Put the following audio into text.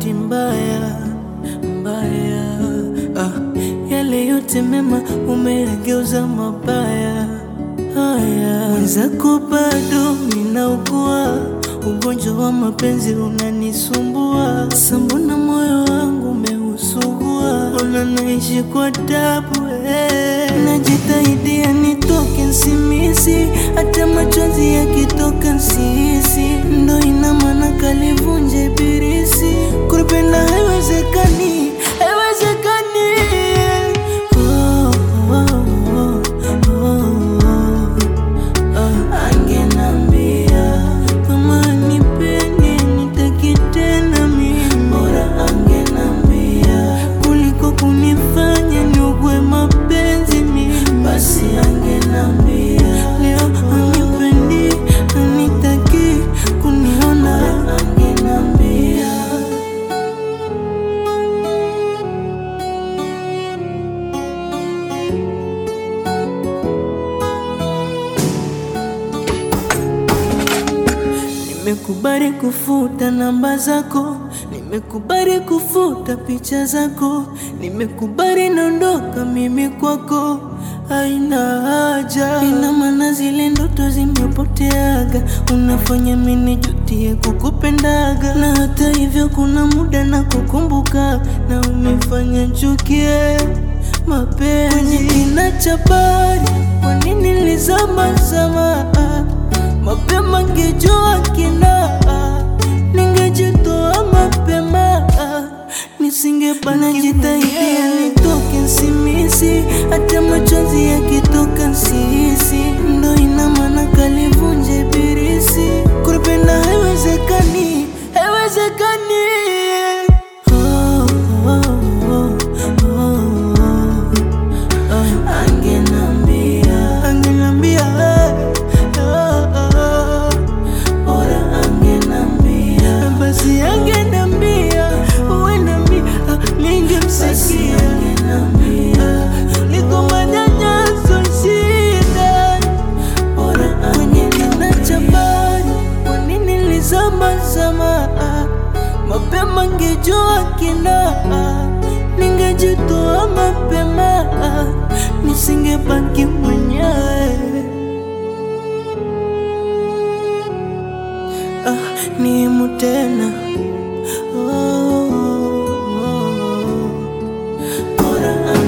bahati mbaya mbaya, ah, yale yote mema umeyageuza mabaya. Haya, mwenzako bado ninaugua ugonjwa wa mapenzi unanisumbua, sambona moyo wangu umeusugua, ona naishi kwa tabu eh. Najitahidi nitoke nsimisi, hata machozi yakitoka nsisi, ndo ina maana kalivunja ibilisi. Kupenda haiwezekani, haiwezekani. Oh, oh, oh, oh. Ah, angenambia kama nipendi nitaki tena mimi, bora angenambia kuliko kunifanya niugwe mapenzi mimi, basi angenambia leo anipendi anitaki kuniona, angenambia Nimekubali kufuta namba zako, nimekubali kufuta picha zako, nimekubali naondoka mimi kwako, haina haja. Ina maana zile ndoto zimepoteaga, unafanya mimi nijutie kukupendaga, na hata hivyo kuna muda na kukumbuka, na unifanya chukie mapenzi kwenye kina cha bahari. Kwa nini nilizama zama mapema ngejua kina ningejitoa mapema nisingebana jitahidi nitoke nsimisi hata machozi yakitoka nsisi ndo ina maana kalivunja ibilisi kupenda haiwezekani haiwezekani oh, oh, oh, oh, oh. Angenambia, angenambia, eh, oh, oh, bora angenambia, basi angenambia, uenambia, ningemsikia, liko manyanyaso shida, bora kwenye kina cha bahari, kwa nini nilizama zama, mapema ngejua kina ningejitoa mapema, nisingebaki mwenyewe. Ah, nimu tena oh, oh, oh. Bora